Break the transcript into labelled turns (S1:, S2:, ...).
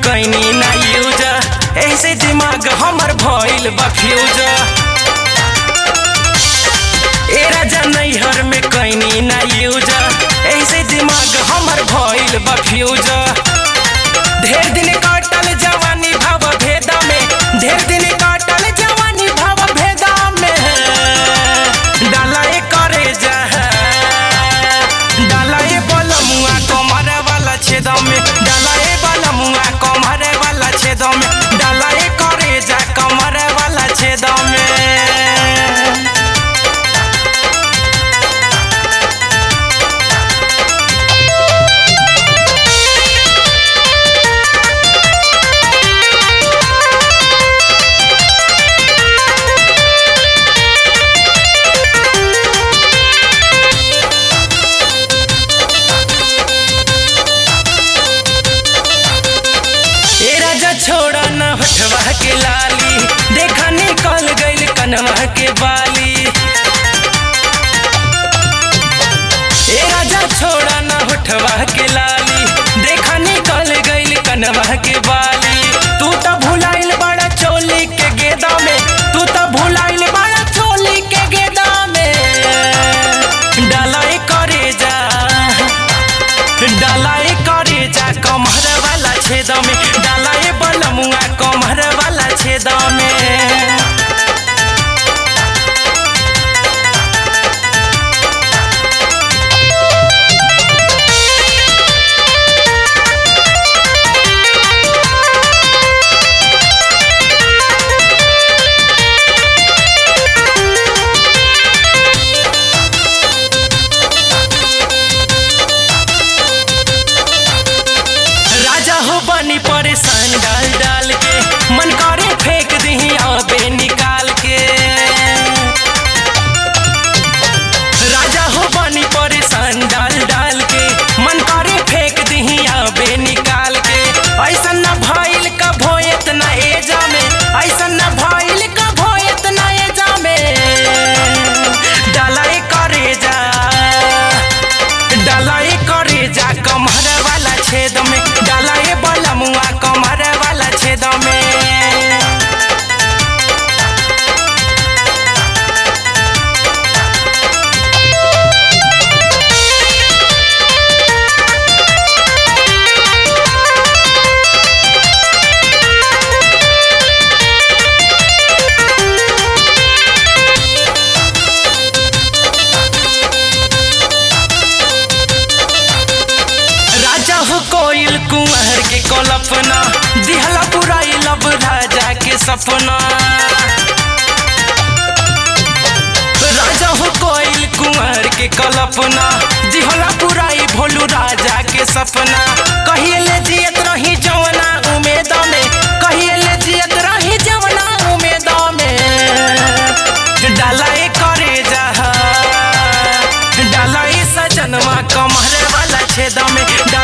S1: कैनी ना यूज ऐसे दिमाग हमर भइल बा फ्यूज ए राजा नैहर में कैनी ना यूज ऐसे दिमाग हमर भइल बा फ्यूज ढेर दिन काटल जवानी भाव भेदा में ढेर दिन काटल जवानी भाव भेदा में डाला ए करे जा डाला ए बलमुआ कमर वाला छेद में डाला ए बलमुआ कमर वाला छेद में डाला ए करे जा कमर वाला छेद में ए राजा छोड़ा न हटवा के लाली देखा निकल गइल कनवा के बाली ए राजा छोड़ा न हटवा के लाली देखा निकल गइल कनवा के बाली तू तो भुलाइल बड़ा चोली के गेदा में तू तो भुलाइल बड़ा चोली के गेदा में डालाई करे जा डालाई करे जा कमर वाला छेद में डालाई बलमुआ कमर वाला छेद में राजा हो बनी परेशान डाल डाल के मन करे फेंक दही आबे निकाल के राजा हो बनी परेशान डाल डाल के मन करे फेंक दही आबे निकाल के ऐसा न भइल का भोयत न एजा में ऐसा न भइल का भोयत न एजा में डालाई करे जा डालाई करे जा कमर वाला छेद में डालाई बलमुआ कमर वाला छेद में राजा हो कोयल कुंवर के कल्पना दिहला बुराई लब राजा के सपना राजा हो कोयल कुंवर के कल्पना दिहला बुराई भोलू राजा के सपना कहिए ले जियत रही जवना उमेद में कहिए ले जियत रही जवना उमेद में डालाई करे जा डालाई सजनवा कमर वाला छेद में